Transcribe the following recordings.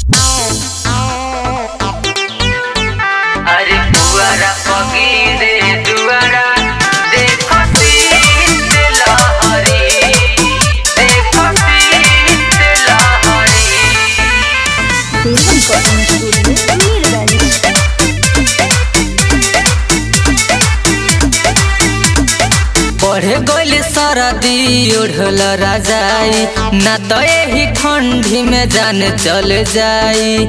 अरे पुअरा पगीरे दुआरा देखो शीत लहरी देखो शीत लहरी Film Cotton Studio, Mirgani. बढ़े गइल सरदी ओढ़ल राजाई ना तो यही ठंडी में जान चल जाई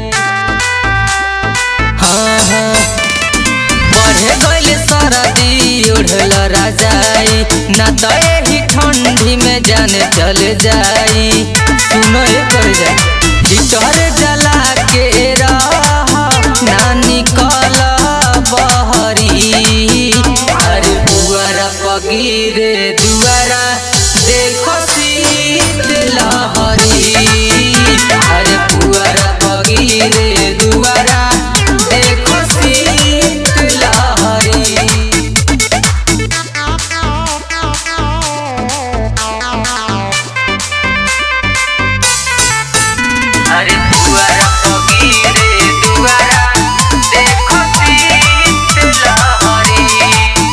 हाँ हाँ बढ़े गइल सरदी ओढ़ल राजाई ना तो यही ठंडी में जान चल जाई सुनो ये कर जा भीतर जला के रह ना निकल बहरी अरे बुआरा पगीरे दुआरा देखो शीत लहरी अरे बुआरा पगीरे दुआरा देखो शीत लहरी अरे दुआरा पगीरे दुआरा देखो शीत लहरी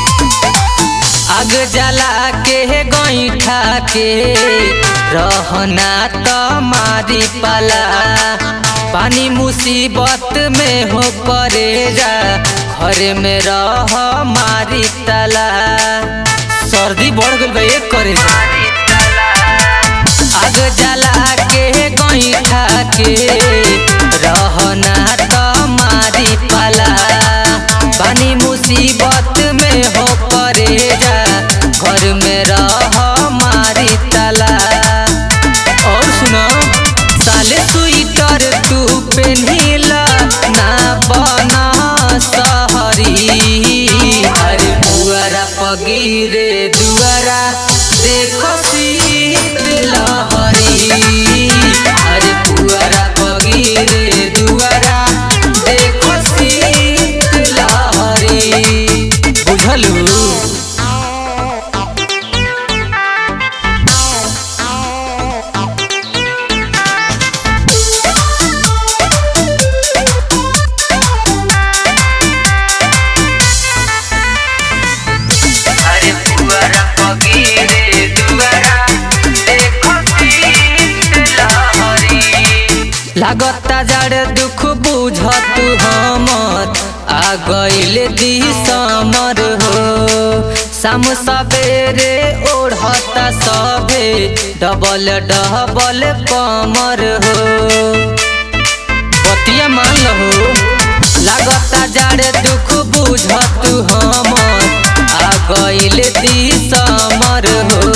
आग जला के गईठा के रहना तो मारी पाला पानी मुसीबत में हो करे जा घर में रह मारी तला सर्दी बढ़ गई बा एक करे जा आग जला के गईठा के रहना तो मारी पाला पानी मुसीबत में हो परे जा घर में रह मारी तला और सुनो साले स्वेटर तू पेन्हिला ना बना सहरी अरे बुआरा पगीरे दुआरा देखो शीत लहरी अरे बुआरा पगीरे दुआरा देखो शीत लहरी बुझलू अरे पुअरा पगीरे दुआरा देखो शीत लहरी लागता जड़ दुख बुझत हमर आ गइल दिसमर हो शाम सवेरे ओढ़ता सभे डबल डबल कमर हो बतिया मान लहो लागता जाड़े दुख बुझत हमर आ गइल दिसमर हो